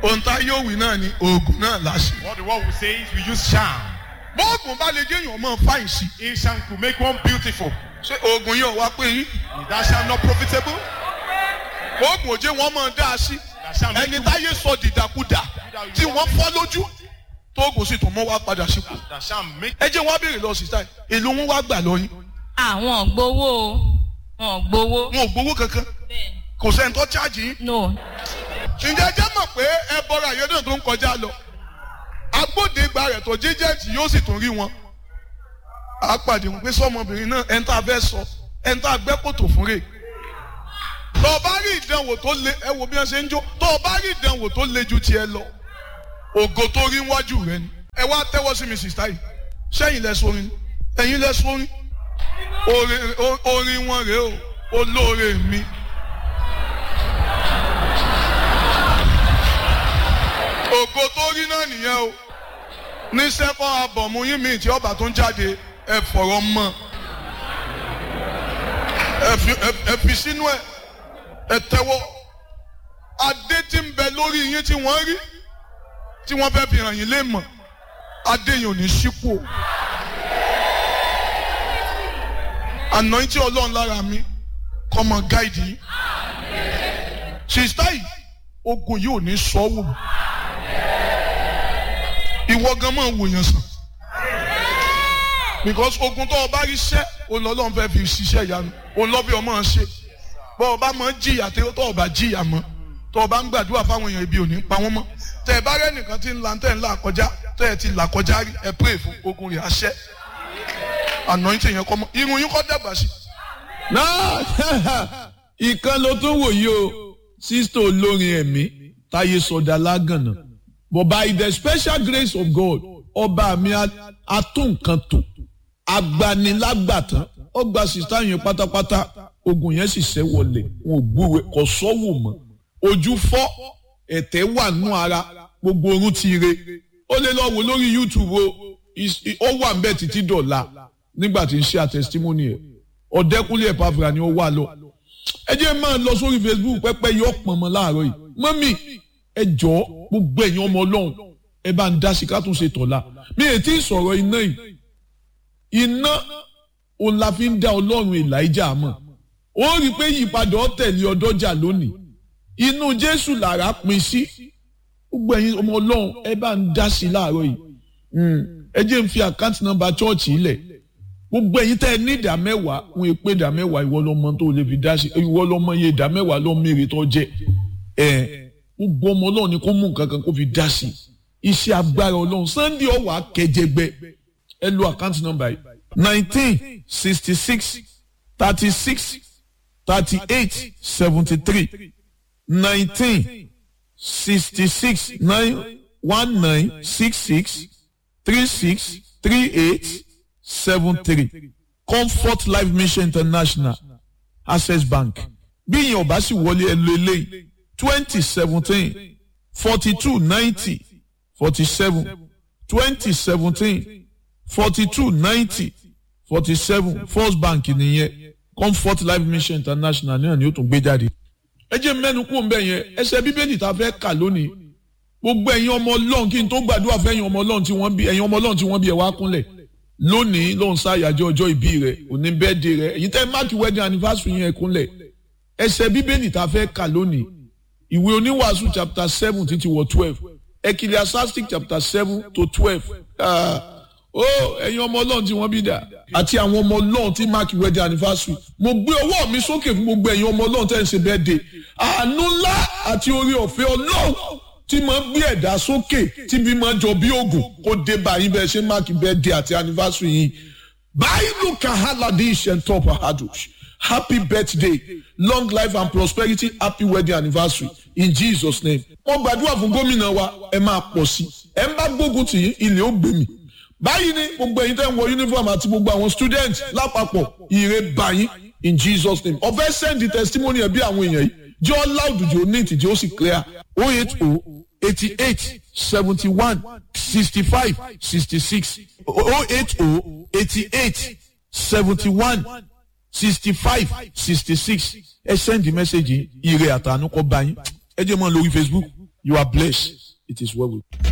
ohun tá yóò wí náà ni oògùn náà láṣẹ. What the world will say is we use charm. bọ́ọ̀gùn bá lè jẹ́ èèyàn mọ́ fáìn sí. A charm could make one beautiful. ṣé oògùn yóò wá pé yín. Is that charm not profitable? oògùn òjé wọn máa dá a sí. That charm make ẹni you, táyé sọ dìdàkudà tí wọ́n fọ́ lójú tóògùn sì tún mọ́ wá padà sípò. that charm make ẹ jẹ́ wọ́n á béèrè lọ sí táyì èlò wọn wá gbà lọ́yìn. àwọn gbowó o wọn gbowó. wọn ò gbowó kankan bẹ́ẹ̀ni kò sẹ́ni tó chájì yín. no ǹjẹ́ jẹ́ mọ̀ pé ẹ bọ́ra àyẹ̀dọ̀ tó ń kọjá lọ agbódegba rẹ̀ tó jíjẹ́ǹtì yóò sì tún rí wọn. a pàdé wọn pé sọmọbìnrin náà ẹni tá a fẹ́ sọ ẹni tá a gbẹ́ kòtò fún rè. tó o bá rí ìdánwò tó le ẹ wo bí wọ́n ṣe ń jó tó o bá rí ìdánwò tó le ju tiẹ̀ lọ ògo tó rí wájú rẹ ni. ẹ wá tẹ́wọ́ sí mi sìsítà yìí sẹ́yìn lẹ sórin ẹ̀yin lẹ sórin orin o- orin wọn rèé o olóore mi. ògo tó rí náà nìyẹn o ní sẹ́kọ̀ abọ̀mú yín mi tí ọba tó ń jáde ẹ fọ̀rọ̀ mọ́ ẹ fi- ẹ- ẹ fi sínú ẹ ẹ tẹ́wọ́ adé tí ń bẹ lórí yín tí wọ́n rí tí wọ́n fẹ́ fi hàn yín lé mọ̀ adé yìí ò ní sípò àná tí ọlọ́run lára mi kọ́ mọ gáìdì yín sista yìí ogun yìí ò ní sọ wò mí ìwọ gan máa wòyàn sàn because ogun tó o bá rí sẹ́ olọ́lọ́run fẹ́ fi ṣiṣẹ́ ìyanu olọ́bí ọmọ ṣe bọ́ ọ bá mọ jìyà tó o bá jìyà mọ́ tó o bá ń gbàdúrà fáwọn èèyàn ibi ò ní pa wọ́n mọ́ tẹ̀ ẹ bá rẹ́ nìkan tí ń la tẹ̀ ń là kọjá tẹ̀ ẹ ti là kọjá rí ẹ pray fún ogun rẹ̀ àṣẹ anointing yẹn kọ́ mọ́ irun yín kọ́ dàgbà sí náà ìkan ló tún wò yìí o sísítò olórin ẹ̀mí táyé sọdá lágànà but by the special grace of God ọba mi atúnkan tò agbanilágbàtàn ó gba sísítà yẹn pátápátá ogun yẹn sì ṣẹ́ wọlé wọn ò gbúwe kò sọ́wọ́ mọ́ ojú fọ́ ẹ̀tẹ̀ wà nù ara gbogbo orun ti re ó lè lọ wò lórí YouTube o is- ó wà ń bẹ̀ títí dọ̀la nígbà tí ń ṣe àtẹ̀sítímọ́nì ẹ̀ ọ̀dẹ́kúnlé ẹ̀pàfìrà ni ó wà lọ. ẹ jẹ́ máa lọ sórí Facebook pẹ́pẹ́ yọ pọ̀n mọ́ láàárọ̀ yìí mọ́mì ẹ jọ gbogbo ẹ̀yin ọmọ ọlọ́run ẹ bá ń dá sí ká tún ṣe tọ̀la mi ò tí ì sọ̀rọ̀ iná yìí iná òun la fi ń dá ọlọ́run Èlíjà mọ̀ ó rí i pé ìyípadà ọ̀tẹ̀lé ọdọ́jà lónìí inú Jésù làrá pin sí gbogbo ẹ̀yin ọmọ ọlọ́run ẹ bá ń dá sí láàárọ̀ yìí Mm. ẹ jẹ́ ń fi àkáǹtì nọ́mbà chọ́ọ̀chì ilẹ̀ gbogbo ẹ̀yin tẹ́ ẹ ní ìdá mẹ́wàá wọn èpè ìdá mẹ́wàá ìwọ lọ́mọ tó lè fi dá sí ìwọ lọ́mọ iye ìdá mẹ́wàá ló mèrè tó jẹ ẹ gbogbo ọmọ ọlọ́run ni kó mú nǹkan kan kó fi dá sí iṣẹ́ agbára ọlọ́run Sunday ọ̀wà kẹjẹgbẹ ẹ lo àkáǹtì nọ́mbà yìí nineteen sixty six thirty six thirty eight seventy three nineteen sixty six nine one nine six six three six three eight seven three comfort life mission international access bank bí ìyẹn ò bá sì wọlé ẹ lo eléyìí twenty seventeen forty two ninety forty seven twenty seventeen forty two ninety forty seven first bank nìyẹn comfort life mission international náà ni ó tún gbé jáde. ẹ jẹ́ mẹ́nu kú òun bẹ́ẹ̀ yẹn ẹsẹ̀ bíbélì tá a fẹ́ kà lónìí gbogbo ẹ̀yin ọmọ ọlọ́run kí n tó gbàdúrà fún ẹ̀yin ọmọ ọlọ́run tí wọ́n bí ẹ̀yin ọmọ ọlọ́run tí wọ́n bí ẹ̀ wá kúnlẹ̀ lónìí ló ń ṣàyájọ́ ọjọ́ ìbí rẹ̀ òní bẹ́ẹ̀dì rẹ̀ èyí tẹ́ máàkì wedding anniversary yẹn kúnlẹ̀ ẹsẹ̀ bíbélì tá a fẹ́ kà lónìí ìwé oníwàásù chapter seven títí wọ twelve ecclesiastic chapter seven to twelve ó ẹ̀yin ọmọ ọlọ́run tí wọ́n bí dà àti àwọn ọmọ ọlọ́run tí máàkì wedding anniversary mo gbé ọwọ́ mi sókè fún gbogbo ẹ̀yin ọmọ ọlọ́run tẹ́ ń ṣe birthday àánú ńlá àti oore ọ̀fẹ́ ọlọ́run tí máa ń gbé ẹ̀dá sókè tí bí máa jọ bí ògùn kó dé báyìí bẹ́ẹ̀ ṣe máàkì birthday àti anniversary yìí báyìí kahaladi ishentop ahadush happy birthday long life and prosperity happy wedding anniversary in jesus name wọ́n gbàdúrà fún gómìnà wa ẹ máa pọ̀ sí ẹ ń bá gbógun tì í ilé ó gbé mi báyìí ni gbogbo ẹ̀yin tẹ́ ń wọ uniform àti gbogbo àwọn students lápapọ̀ ire báyìí in jesus name ọ̀fẹ́ send the testimony ẹ̀ bí àwọn èèyàn yìí jẹ́ ọ́ loud jù ó neat jẹ́ ó sì clear oh eight oh eighty eight seventy one sixty five sixty six oh eight oh eighty eight seventy one sixty five sixty six ẹ send the message yìí ire àtànú kọ́ bá yín ẹ jẹ́ mọ́ lórí facebook you are blessed it is well with you.